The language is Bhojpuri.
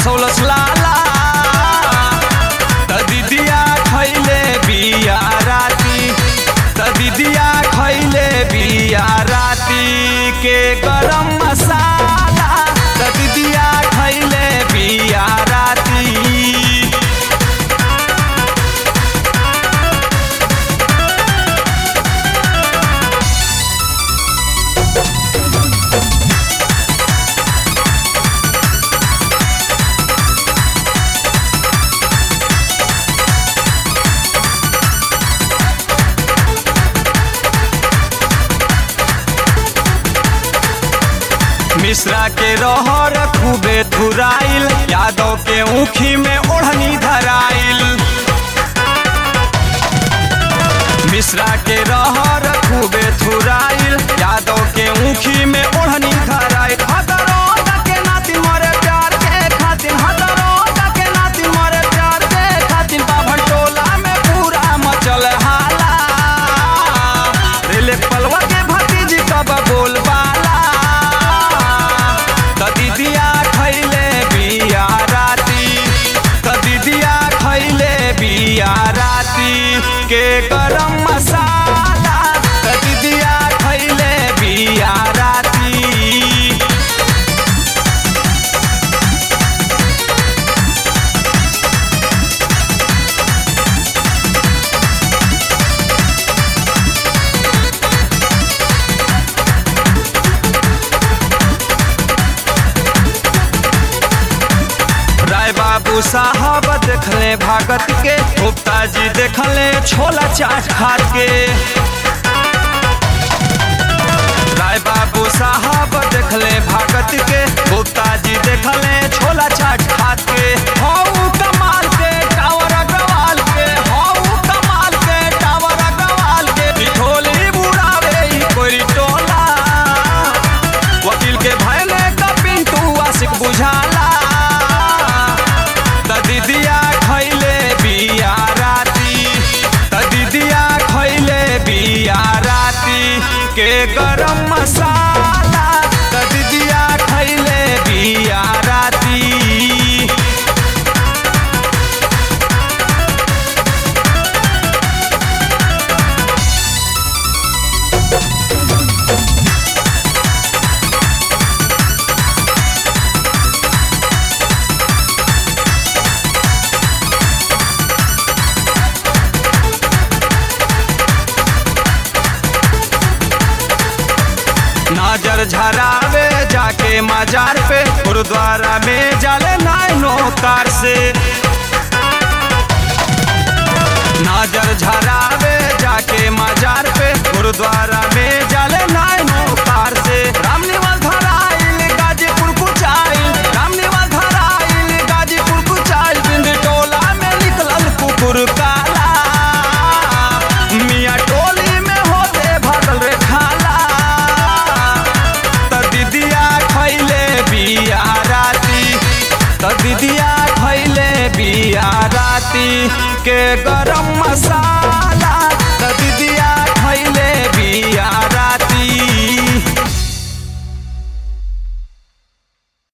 फसौलस लाला त दीदिया खैले बिया राती त दीदिया खैले बिया राती के गरम मसाला त दीदिया खैले बिया राती मिश्रा के रहर खूबे धुराइल यादव के ऊखी में ओढ़नी धराइल मिश्रा के रहर खूबे धुराइल यादव के ऊखी में ओढ़नी धराइल हदरोगा के नाती मरे प्यार के खातिर हदरोगा के नाती मरे प्यार के खातिर बाभन टोला में पूरा मचल हाला रेले पलवा के भतीजी कब बोलबाला त दीदिया खैले बिया राती त दीदिया खैले बिया राती के गरम मसाला त दीदिया खैले बिया राती राय बाबू साहब देखले भागत के गुप्ता जी देखले छोला चाट खात के राय बाबू साहब देखले भागत के गुप्ता जी देखले छोला चाट खात के हऊ कमाल के टावर अग्रवाल के हऊ कमाल के टावर अग्रवाल के बिठोली बुढ़ावे ई कोई टोला वकील के भैले का पिंटू आशिक बुझाला त दीदिया खैले बिया राती त दीदिया खैले बिया राती के गरम मसाला त दीदिया खैले बिया राती नजर झरावे जाके मजार पे गुरुद्वारा में जाले नाइनो कार से नजर झरावे जाके मजार पे गुरुद्वारा में जाले नाइनो कार से रामनिवाल धराइल गाजीपुर कुचाइल रामनिवाल धराइल गाजीपुर कुचाइल बिंद टोला में निकलल कुकुर काला मियाँ टोली में होते भगल रे खाला त दीदिया खैले बिया राती त दीदिया खैले बिया राती के गरम मसाला